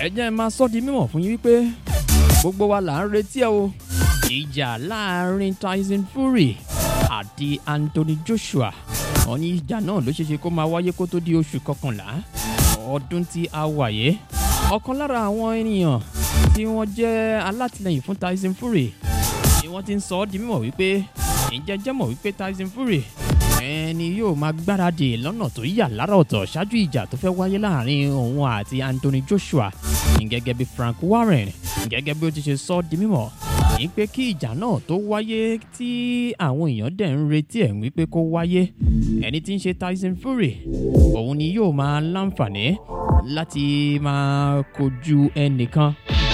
ẹ jẹ́ máa sọ di mímọ̀ fún yín wípé gbogbo wa là ń retí ẹ o ìjà láàrin Tyson Fury àti Anthony Joshua wọn ní ìjà náà ló ṣeéṣe kó máa wáyé kó tó di oṣù kọkànlá ọdún tí a wà yé ọ̀kan lára àwọn ènìyàn tí wọ́n jẹ́ alátìlẹyìn fún Tyson Fury ni wọ́n ti ń sọ ọ́ di mímọ̀ wípé ǹjẹ́ jẹ́ mọ̀ wípé Tyson Fury ẹni yóò máa gbáradì lọ́nà tó yà lára ọ̀tọ̀ ṣáájú ìjà tó fẹ́ wáyé láàrin òun àti Anthony Joshua gẹ́gẹ́ bí Frank Warren gẹ́gẹ́ bí ó ti ṣe sọ ọ́ di mímọ̀ ní pé kí ìjà náà tó wáyé tí àwọn èèyàn dẹ̀ ń retí ẹ̀ wípé kó wáyé ẹni tí ń ṣe Tyson Fury òun ni yóò máa láǹfààní láti máa kojú ẹnìkan.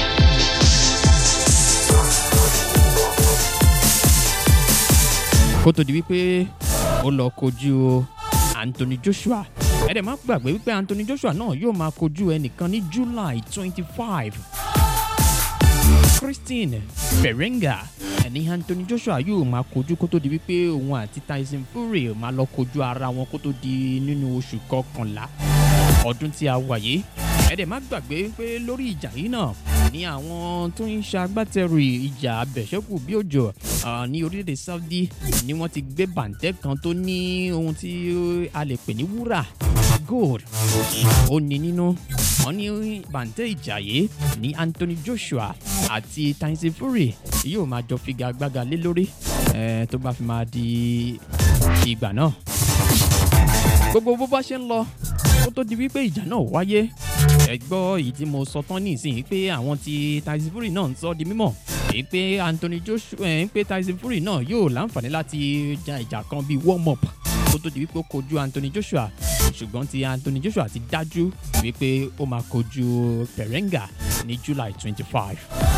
kó tó di wípé ó lọ kojú Anthony Joshua ẹ dẹ̀ má gbàgbé wípé Anthony Joshua náà yóò máa kojú ẹnìkan ní July twenty five Christine Berenga ẹni Anthony Joshua yóò máa kojú kó tó di wípé òun àti Tyson Fury máa lọ kojú ara wọn kó tó di nínú oṣù kọkànlá ọdún tí a wà yìí ẹ dẹ̀ má gbàgbé pé lórí ìjà yìí náà ní àwọn tó ń ṣagbátẹrù ìjà abẹ̀ṣẹ́kù bí òjò ní orílẹ̀-èdè Saudi ni wọ́n ti gbé bàǹtẹ́ kan tó ní ohun tí a lè pè ní wúrà gold ó ní nínú wọ́n ní bàǹtẹ́ ìjà yìí ní Anthony Joshua àti Tyson Fury yóò máa jọ figagbága lé lórí tó bá fi máa di ìgbà náà gbogbo bó bá ṣe ń lọ kó tó di wípé ìjà náà wáyé ẹ gbọ́ èyí tí mo sọ tán nísìnyí pé àwọn ti Tyson Fury náà ń sọ di mímọ̀ èyí pé Anthony Joshua ẹ̀ ń pé Tyson Fury náà yóò láǹfààní láti ja ìjà kan bíi warm up kó tó di wípé ó kojú Anthony Joshua ṣùgbọ́n ti Anthony Joshua ti dájú wípé ó máa kojú Berenga ní July twenty five.